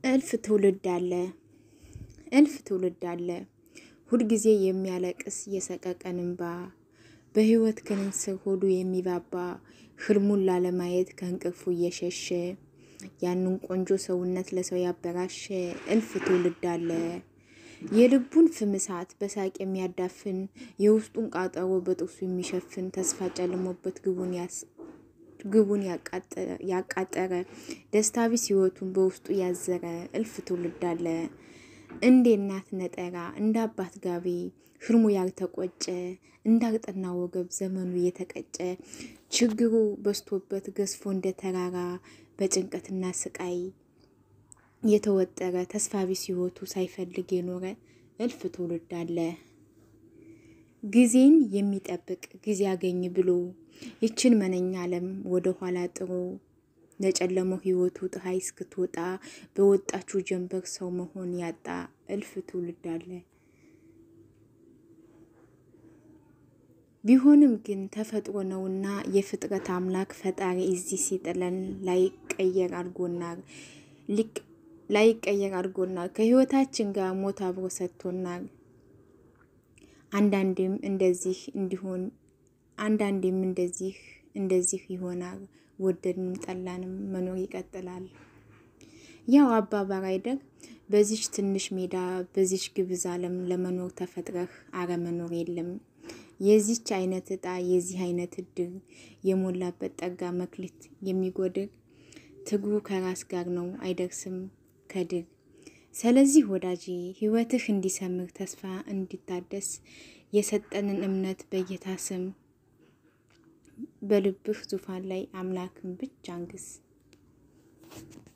እልፍ ትውልድ አለ እልፍ ትውልድ አለ ሁልጊዜ የሚያለቅስ የሰቀቀን እንባ በህይወት ክንስር ሆዱ የሚባባ ህልሙን ላለማየት ከእንቅልፉ እየሸሸ ያንን ቆንጆ ሰውነት ለሰው ያበራሸ እልፍ ትውልድ አለ። የልቡን ፍም እሳት በሳቅ የሚያዳፍን የውስጡን ቃጠሮ በጥርሱ የሚሸፍን ተስፋ ጨልሞበት ግቡን ያቃጠረ ደስታ ቢስ ህይወቱን በውስጡ ያዘረ እልፍ ትውልድ አለ። እንደ እናት ነጠራ እንደ አባት ጋቢ ህልሙ ያልተቆጨ እንዳልጠና ወገብ ዘመኑ የተቀጨ ችግሩ በዝቶበት ገዝፎ እንደ ተራራ በጭንቀትና ስቃይ የተወጠረ ተስፋ ቢስ ህይወቱ ሳይፈልግ የኖረ እልፍ ትውልድ አለ። ጊዜን የሚጠብቅ ጊዜ ያገኝ ብሎ ይችን መነኛ ዓለም ወደ ኋላ ጥሮ ለጨለመው ህይወቱ ፀሐይ እስክትወጣ በወጣችው ጀንበር ሰው መሆን ያጣ እልፍ ትውልድ አለ። ቢሆንም ግን ተፈጥሮ ነውና የፍጥረት አምላክ ፈጣሪ እዚህ ሲጥለን ላይቀየር አድርጎናል ላይቀየር አድርጎናል። ከህይወታችን ጋር ሞት አብሮ ሰጥቶናል። አንዳንዴም እንደዚህ እንዲሆን አንዳንዴም እንደዚህ እንደዚህ ይሆናል። ወደድንም ጠላንም መኖር ይቀጥላል። ያው አባባል አይደል? በዚች ትንሽ ሜዳ በዚች ግብዝ ዓለም ለመኖር ተፈጥረህ አለመኖር የለም። የዚች አይነት እጣ የዚህ አይነት እድል የሞላበት ጠጋ መክሊት የሚጎድል ትግሩ ከራስ ጋር ነው አይደርስም ከድል። ስለዚህ ወዳጄ ህይወትህ እንዲሰምር ተስፋ እንዲታደስ የሰጠንን እምነት በጌታ ስም በልብህ ዙፋን ላይ አምላክን ብቻ አንግስ።